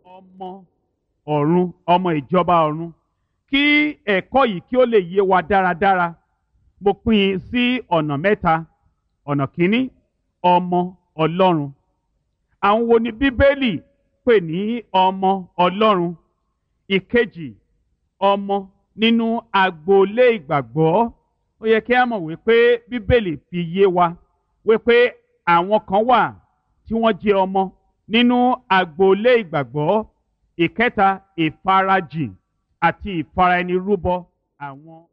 ọmọ ọ̀run ọmọ ìjọba ọ̀run kí ẹ̀kọ́ yìí kí ó lè yé wa dáradára mo pín in sí ọ̀nà mẹ́ta ọ̀nà kínní ọmọ ọlọ́run àwọn wo ni bíbélì pè ní ọmọ ọlọ́run ìkejì ọmọ nínú agboolé ìgbàgbọ́ ó yẹ kí a mọ̀ wípé bíbélì fi yé wa wípé àwọn kan wà tí wọ́n jẹ́ ọmọ nínú agboolé ìgbàgbọ́ ìkẹta ìfarajìn àti ìfaraẹnirúbọ àwọn